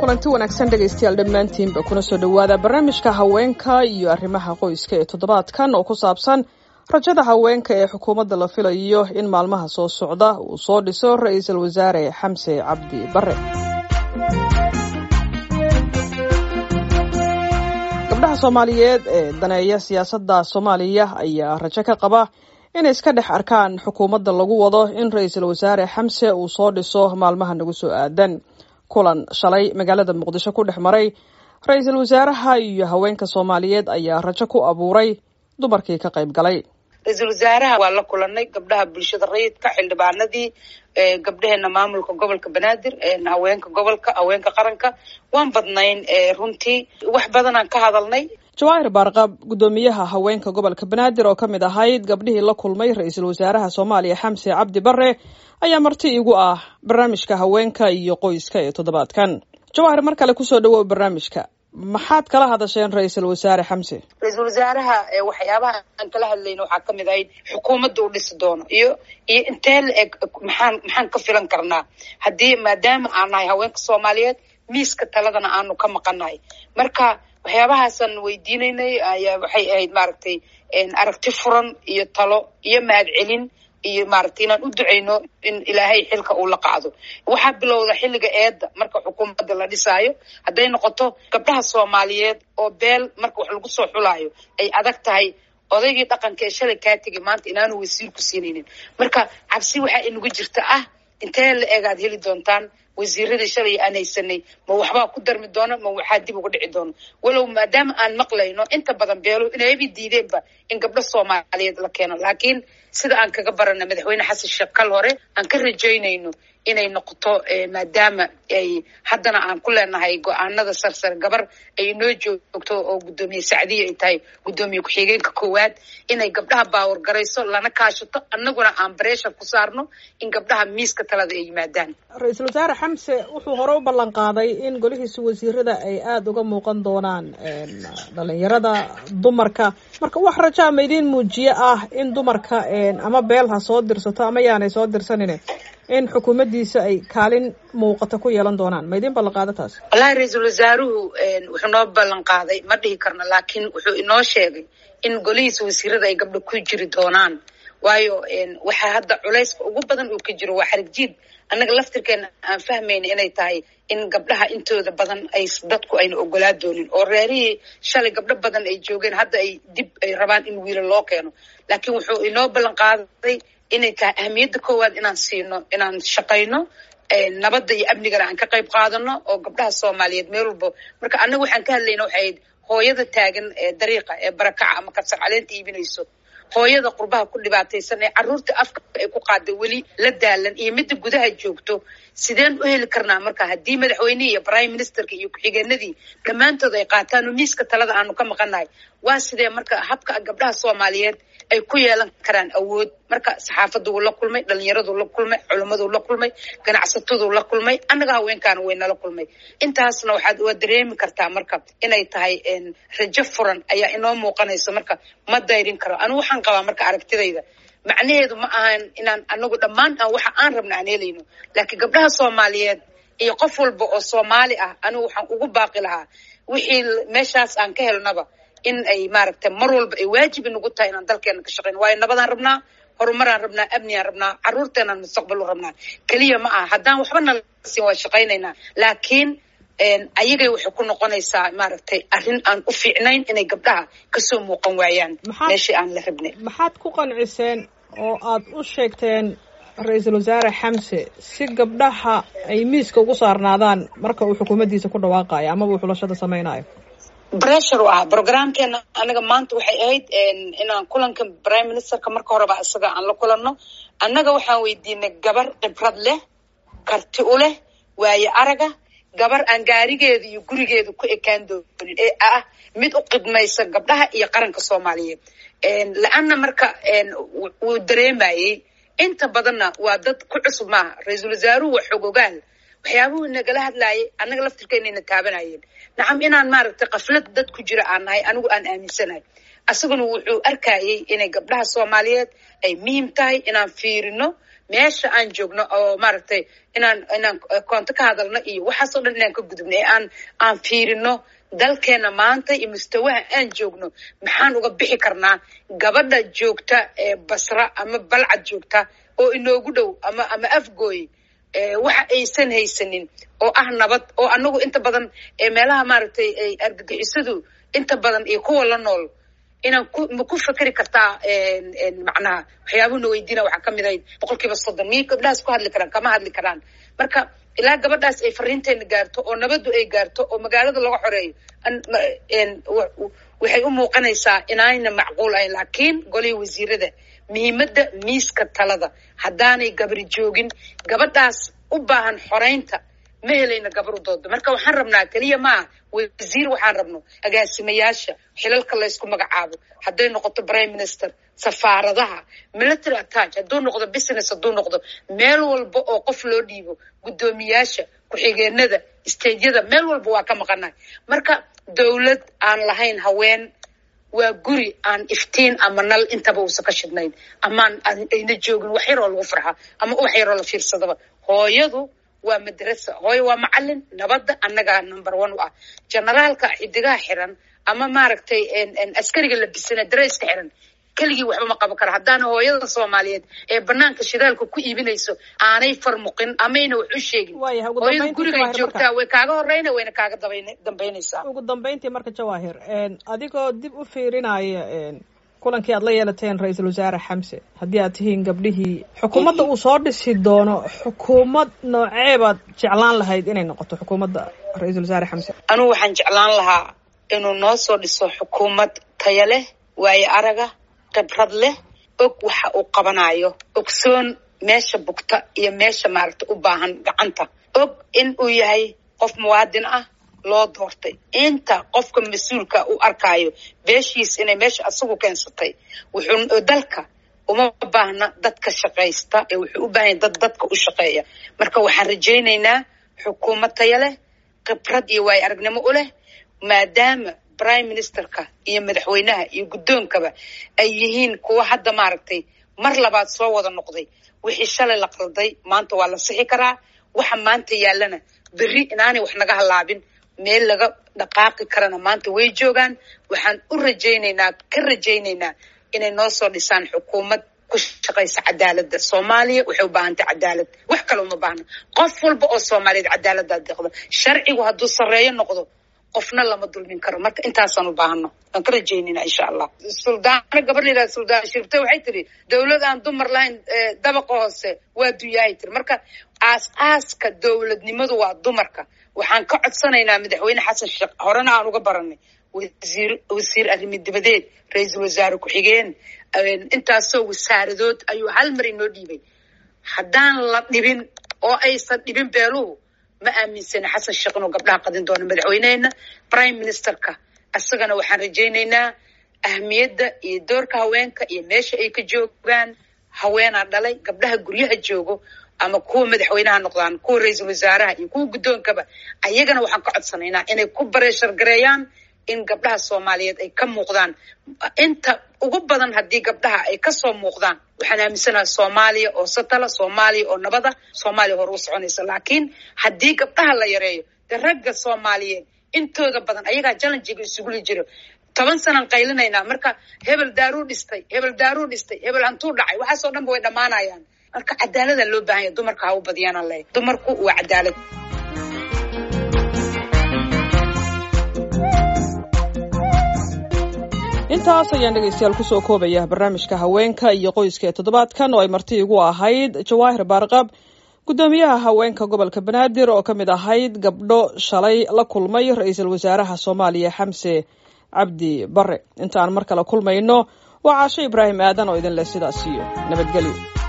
kulanti wanaagsan dhegaystayaal dhammaantiinba kuna soo dhowaada barnaamijka haweenka iyo arrimaha qoyska ee toddobaadkan oo ku saabsan rajada haweenka ee xukuumadda la filayo in maalmaha soo socda uu soo dhiso ra-iisul wasaare xamse cabdi bare gabdhaha soomaaliyeed ee daneeya siyaasadda soomaaliya ayaa rajo ka qaba inay iska dhex arkaan xukuumadda lagu wado in ra-iisul wasaare xamse uu soo dhiso maalmaha nagu soo aadan kulan shalay magaalada muqdisho ku dhex maray ra-iisul wasaaraha iyo haweenka soomaaliyeed ayaa rajo ku abuuray dumarkii ka qayb galay ra-iisul wasaaraha waa la kulanay gabdhaha bulshada rayidka xildhibaanadii gabdhaheena maamulka gobolka banaadir haweenka gobolka haweenka qaranka waan badnayn runtii wax badanaan ka hadalnay jawaahir baarqab guddoomiyaha haweenka gobolka banaadir oo ka mid ahayd gabdhihii la kulmay ra-iisul wasaaraha soomaaliya xamse cabdi bare ayaa marti igu ah barnaamijka haweenka iyo qoyska ee toddobaadkan jawaahir mar kale kusoo dhawow barnaamijka maxaad kala hadasheen ra-iisul wasaare xamse ra-iisul wasaaraha waxyaabaha aan kala hadlayna waxaa ka mid ahayd xukuumadda uu dhisi doono iyo iyo intee la eg maxaan maxaan ka filan karnaa haddii maadaama aan nahay haweenka soomaaliyeed miiska taladana aanu ka maqannahay marka waxyaabahaasaan weydiinaynay ayaa waxay ahayd maaragtay aragti furan iyo talo iyo mahadcelin iyo maaragtay inaan u duceyno in ilaahay xilka uu la qaado waxaa bilowda xilliga eedda marka xukuumadda la dhisaayo hadday noqoto gabdhaha soomaaliyeed oo beel marka wax lagu soo xulaayo ay adag tahay odaygii dhaqanka ee shalay kaa tegay maanta inaanu wasiir ku siinaynin marka cabsi waxaa inagu jirta ah intee la egaad heli doontaan wasiiradii shalay aan haysanay ma waxbaa ku darmi doona ma waxaa dib uga dhici doona walow maadaama aan maqlayno inta badan beelo inayba diideenba in gabdho soomaaliyeed la keeno laakiin sida aan kaga barana madaxweyne xasan sheekh kal hore aan ka rajaynayno inay noqoto maadaama ay haddana aan ku leenahay go-aanada sarsare gabar ay inoo joogto oo guddoomiye sacdiya ay tahay guddoomiye ku-xigeenka koowaad inay gabdhaha baawar garayso lana kaashato annaguna aan bareeshar ku saarno in gabdhaha miiska talada ay yimaadaan ra-iisul wasaare xamse wuxuu hore u ballan qaaday in golihiisa wasiirada ay aada uga muuqan doonaan dhalinyarada dumarka marka wax rajaa ma idiin muujiye ah in dumarka ama beel ha soo dirsato ama yaanay soo dirsanine in xukuumaddiisa ay kaalin muuqata ku yeelan doonaan ma idiin ballan qaada taas wallahi ra-iisul wasaaruhu wuxuu noo ballan qaaday ma dhihi karno laakiin wuxuu inoo sheegay in golihiisa wasiirada ay gabdho ku jiri doonaan waayo waxaa hadda culayska ugu badan uu ka jiro waa xarig jiid annaga laftirkeena aan fahmayna inay tahay in gabdhaha intooda badan ay dadku ayna ogolaa doonin oo reerihii shalay gabdho badan ay joogeen hadda ay dib ay rabaan in wiila loo keeno laakiin wuxuu inoo ballan qaaday inay tahay ahamiyadda koowaad inaan siino inaan shaqayno nabadda iyo amnigana aan ka qayb qaadano oo gabdhaha soomaaliyeed meel walba marka annaga waxaan ka hadlayna waxay ahayd hooyada taagan ee dariiqa ee barakaca ama kabsar caleenta iibinayso hooyada qurbaha ku dhibaataysan ee carruurta afka ay ku qaada weli la daalan iyo midda gudaha joogto sideen u heli karnaa marka haddii madaxweynihii iyo prime ministerka iyo ku-xigeenadii dhammaantood ay qaataan oo miiska talada aanu ka maqannahay waa sidee marka habka gabdhaha soomaaliyeed ay ku yeelan karaan awood marka saxaafaduu la kulmay dhalinyaradu la kulmay culimmaduu la kulmay ganacsataduu la kulmay annaga haweenkaana way nala kulmay intaasna waxaad waa dareemi kartaa marka inay tahay rajo furan ayaa inoo muuqanayso marka ma dayrin karo anigu waxaan qabaa marka aragtidayda macnaheedu ma ahan inaan anagu dhammaan aan waxa aan rabna aan helayno laakiin gabdhaha soomaaliyeed iyo qof walba oo soomaali ah anigu waxaan ugu baaqi lahaa wixii meeshaas aan ka helnaba in ay maaragtay mar walba ay waajib inagu tahay inaan dalkeena ka shaqeyno waayo nabadaan rabnaa horumaraan rabnaa amnigaan rabnaa carruurteenaan mustaqbal u rabnaa keliya ma aha haddaan waxba nala siin waa shaqaynaynaa laakiin ayagay waxay ku noqonaysaa maaragtay arrin aan u fiicnayn inay gabdhaha kasoo muuqan waayaan meeshii aan la rabnay maxaad ku qanciseen oo aad u sheegteen ra-iisul wasaare xamse si gabdhaha ay miiska ugu saarnaadaan marka uu xukuumaddiisa ku dhawaaqayo amaba uu xulashada samaynayo bressure u ah programkeena anaga maanta waxay ahayd inaan kulanka prime ministerka marka horeba isaga aan la kulanno annaga waxaan weydiinay gabar khibrad leh karti u leh waaye araga gabar aan gaarigeeda iyo gurigeeda ku ekaan doonin ee ah mid u qidmaysa gabdhaha iyo qaranka soomaaliyeed la-anna marka wuu dareemayey inta badanna waa dad ku cusub maaha ra-iisul wasaaruhu waa xogogaal waxyaabuhu nagala hadlaayay annaga laftirkeenayna taabanayeen nacam inaan maaragtay kaflad dad ku jira aan nahay anigu aan aaminsanahay asaguna wuxuu arkayey inay gabdhaha soomaaliyeed ay muhiim tahay inaan fiirino meesha aan joogno oo maaragtay inaan inaan koonto ka hadalno iyo waxaasoo dhan inaan ka gudubno ee aan aan fiirino dalkeena maanta iyo mustawaha aan joogno maxaan uga bixi karnaa gabadha joogta ee basra ama balcad joogta oo inoogu dhow ama ama afgooy waxa aysan haysanin oo ah nabad oo anagu inta badan meelaha maaragtay ay argagixisadu inta badan iyo kuwa la nool inaan ku ma ku fekeri kartaa macnaha waxyaabuhuna weydiina waxaa ka mid ahayd boqol kiiba soddon miyay gabdhahaas ku hadli karaan kama hadli karaan marka ilaa gabadhaas ay fariinteena gaarto oo nabaddu ay gaarto oo magaalada laga xoreeyo waxay u muuqanaysaa inaayna macquul ahayn laakiin golihii wasiirada muhiimadda miiska talada haddaanay gabri joogin gabadhaas u baahan xoreynta ma helayna gabru dooda marka waxaan rabnaa keliya maaha wasiir waxaan rabno agaasimayaasha xilalka laysku magacaabo hadday noqoto prime minister safaaradaha military attach hadduu noqdo business hadduu noqdo meel walba oo qof loo dhiibo guddoomiyaasha ku-xigeenada stageyada meel walba waa ka maqanahay marka dowlad aan lahayn haween waa guri aan iftiin ama nal intaba uusan ka shidnayn amaan ayna joogin wax yaroo lagu farxa ama wax yaroo la fiirsadaba hooyadu waa madrasa hooyo waa macalin nabadda annagaa number one u ah generaalka xidigaha xiran ama maaragtay askariga labisana dareyska xiran keligii waxba ma qaban kara haddaana hooyada soomaaliyeed ee banaanka shidaalka ku iibinayso aanay farmuqin amayna wax u sheegin hooyada gurigay joogtaa way kaaga horeyna wayna kaaga dambaynaysaa ugu dambayntii marka jawaahir adigoo dib u fiirinaya kulankii aad la yeelateen ra-iisul wasaare xamse haddii aad tihiin gabdhihii xukuumadda uu soo dhisi doono xukuumad nooceebaad jeclaan lahayd inay noqoto xukuumadda ra-iisul wasaare xamse anugu waxaan jeclaan lahaa inuu noo soo dhiso xukuumad taya leh waayo araga khibrad leh og waxa uu qabanayo ogsoon meesha bugta iyo meesha maaragta u baahan gacanta og in uu yahay qof muwaadin ah loo doortay inta qofka mas-uulka u arkaayo beeshiis inay meesha asagu keensatay wuxuu dalka uma baahna dadka shaqaysta ee wuxuu u baahanya dad dadka u shaqeeya marka waxaan rajaynaynaa xukuumad taya leh khibrad iyo waayo aragnimo u leh maadaama prime ministerka iyo madaxweynaha iyo guddoonkaba ay yihiin kuwa hadda maaragtay mar labaad soo wada noqday wixii shalay la qalday maanta waa la sixi karaa waxa maanta yaallana berri inaanay wax naga hallaabin meel laga dhaqaaqi karana maanta way joogaan waxaan u rajaynaynaa ka rajaynaynaa inay noo soo dhisaan xukuumad ku shaqaysa cadaaladda soomaaliya waxay u baahantay cadaalad wax kale uma baahna qof walba oo soomaaliyeed cadaaladdaa deeqda sharcigu hadduu sarreeyo noqdo qofna lama dulmin karo marka intaasaan u baahano waan ka rajaynayna insha allah suldaano gabar la yidhahda suldaan shirte waxay tiri dowlad aan dumar lahayn dabaqa hoose waa dunyahay tiri marka aas aaska dowladnimadu waa dumarka waxaan ka codsanaynaa madaxweyne xasan sheekh horena aan uga baranay wasiir wasiir arrimi dibadeed ra-iisul wasaare ku-xigeen intaasoo wasaaradood ayuu hal mar inoo dhiibay haddaan la dhibin oo aysan dhibin beeluhu ma aaminsana xasan sheekh inuu gabdhaha qadin doono madaxweyneheena prime ministerka isagana waxaan rajaynaynaa ahmiyadda iyo doorka haweenka iyo meesha ay ka joogaan haweenaa dhalay gabdhaha guryaha joogo ama kuwa madaxweynaha noqdaan kuwa ra-iisul wasaaraha iyo kuwa guddoonkaba ayagana waxaan ka codsanaynaa inay ku bareeshar gareeyaan in gabdhaha soomaaliyeed ay ka muuqdaan inta ugu badan haddii gabdhaha ay kasoo muuqdaan waxaan aaminsanaha soomaaliya oo satala soomaaliya oo nabada soomaaliya hore u soconaysa laakiin haddii gabdhaha la yareeyo dee ragga soomaaliyeed intooda badan ayagaa jallenjiga isuguli jiro toban sanaan qaylinaynaa marka hebel daaruu dhistay hebel daaruu dhistay hebel hantuu dhacay waxaasoo dhan ba way dhammaanayaan marka cadaalada loo baahanya dumarka ha u badiyaan leeyahy dumarku waa cadaalad intaas ayaan dhegaystayaal kusoo koobaya barnaamijka haweenka iyo qoyska ee toddobaadkan oo ay marti igu ahayd jawaahir baarqab guddoomiyaha haweenka gobolka banaadir oo ka mid ahayd gabdho shalay la kulmay ra-iisul wasaaraha soomaaliya xamse cabdi bare intaan mar kale kulmayno waa caasho ibraahim aadan oo idin leh sidaas iyo nabadgelyo